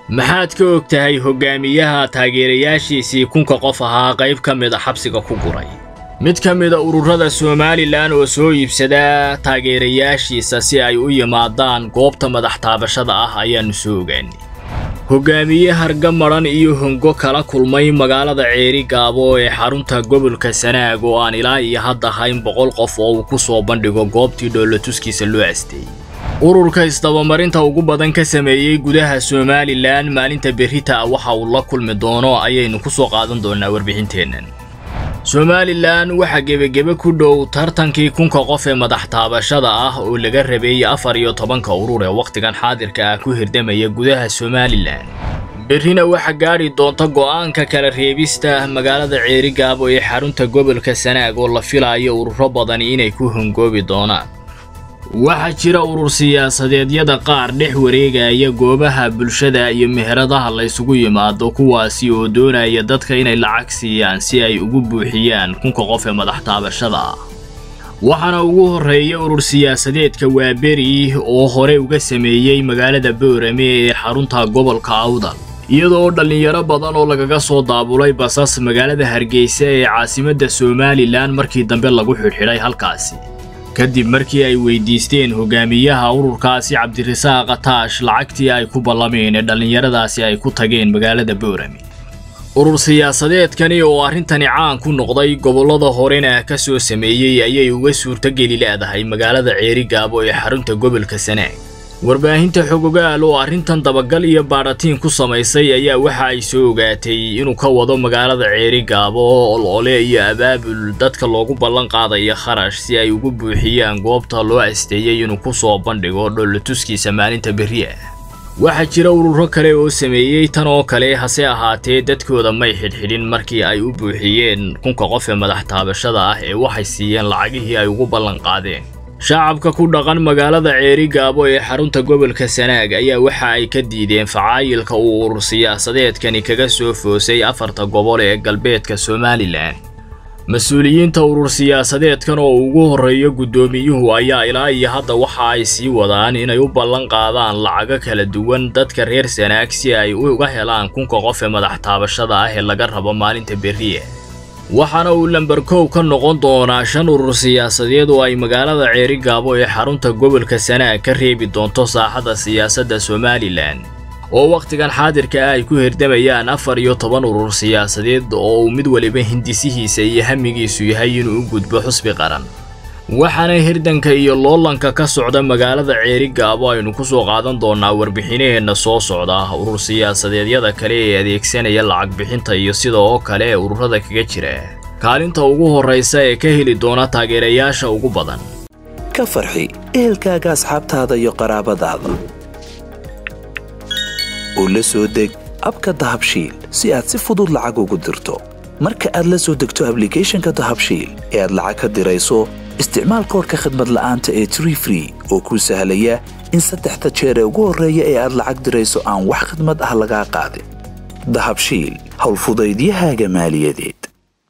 maxaad ka og tahay hogaamiyaha taageerayaashiisii kunka qof ahaa qayb ka mid a xabsiga ku guray mid ka mida ururada somalilan oo soo iibsada taageerayaashiisa si ay u yimaadaan goobta madax taabashada ah ayaannu soo ogaanay hogaamiye harga madhan iyo hongo kala kulmay magaalada ceeri gaabo ee xarunta gobolka sanaag oo aan ilaa iyo hadda hayn boqol qof oo uu ku soo bandhigo goobtii dhoolatuskiisa loo asteeyey ururka isdabamarinta ugu badan ka sameeyey gudaha somalilan maalinta berrita waxa uu la kulmi doono ayaynu ku soo qaadan doonnaa warbixinteennan somalilan waxaa gebagebe ku dhow tartankii kunka qof ee madax taabashada ah oo laga rabeeyey afar iyo tobanka urur ee wakhtigan xaadirka ah ku hirdamaya gudaha somalilan berrina waxaa gaadhi doonta go'aanka kala reebista magaalada ceerigaabo ee xarunta gobolka sanaag oo la filaayo ururo badani inay ku hongoobi doonaan waxaa jira urur siyaasadeedyada qaar dhex wareegaya goobaha bulshada iyo meheradaha la ysugu yimaado kuwaasi oo doonaya dadka inay lacag siiyaan si ay ugu buuxiyaan kunka qof ee madax taabashada ah waxaana ugu horreeya urur siyaasadeedka waaberi oo hore uga sameeyey magaalada boorame ee xarunta gobolka awdal iyadoo dhallinyaro badan oo lagaga soo daabulay basas magaalada hargeysa ee caasimadda somalilan markii dambe lagu xidhxidhay halkaasi kadib markii ay weydiisteen hogaamiyaha ururkaasi cabdirasaaq ataash lacagtii ay ku ballameen ee dhallinyaradaasi ay ku tageen magaalada boorame urur siyaasadeedkani oo arrintani caan ku noqday gobollada horena ka soo sameeyey ayay uga suurtogeli leedahay magaalada ceerigaabo ee xarunta gobolka sanaag warbaahinta xogogaal oo arrintan dabagal iyo baadhatiin ku samaysay ayaa waxa ay soo ogaatay inuu ka wado magaalada ceerigaabo olole iyo abaabul dadka loogu ballan qaadaya kharash si ay ugu buuxiyaan goobta loo asteeyey inuu ku soo bandhigo dhoolatuskiisa maalinta berri ah waxaa jira ururo kale oo sameeyey tan oo kale hase ahaatee dadkooda may xidhxidhin markii ay u buuxiyeen kunka qof ee madax taabashada ah ee waxay siiyeen lacagihii ay ugu ballan qaadeen shacabka ku dhaqan magaalada ceeri gaabo ee xarunta gobolka sanaag ayaa waxa ay ka diideen facaayilka uu urur siyaasadeedkani kaga soo foosay afarta gobol ee galbeedka somalilan mas-uuliyiinta urur siyaasadeedkan oo ugu horreeyo guddoomiyuhu ayaa ilaa iyo hadda waxa ay sii wadaan inay u ballan qaadaan lacago kala duwan dadka reer sanaag si ay uga helaan kunka qof ee madax taabashada ah ee laga rabo maalinta berriya waxaana uu lamber kow ka noqon doonaa shan urur siyaasadeed oo ay magaalada ceeri gaabo ee xarunta gobolka sanaag ka reebi doonto saaxadda siyaasadda somalilan oo wakhtigan xaadirka ah ay ku hirdamayaan afar iyo toban urur siyaasadeed oo uu mid waliba hindisihiisa iyo hamigiisu yahay inuu u gudbo xusbi qaran waxaana hirdanka iyo loolanka ka socda magaalada ceeri gaabo aynu ku soo qaadan doonnaa warbixinaheenna soo socda urur siyaasadeedyada kale ee adeegsanaya lacag bixinta iyo sida oo kale ee ururada kaga jira kaalinta ugu horraysa ee ka heli doona taageerayaasha ugu badan ka farxi ehelkaaga asxaabtaada iyo qaraabadaada oo la soo deg abka dahabshiil si aad si fudud lacag ugu dirto marka aad la soo degto ablicathonka dahabshiil ee aad lacag ka dirayso isticmaal koorka khadmad la'aanta ee tree free oo kuu sahlaya in saddexda jeer ee ugu horreeya ee aad lacag dirayso aan wax khidmad ah lagaa qaadin dahabshiil howlfudaydiyahaaga maaliyadeed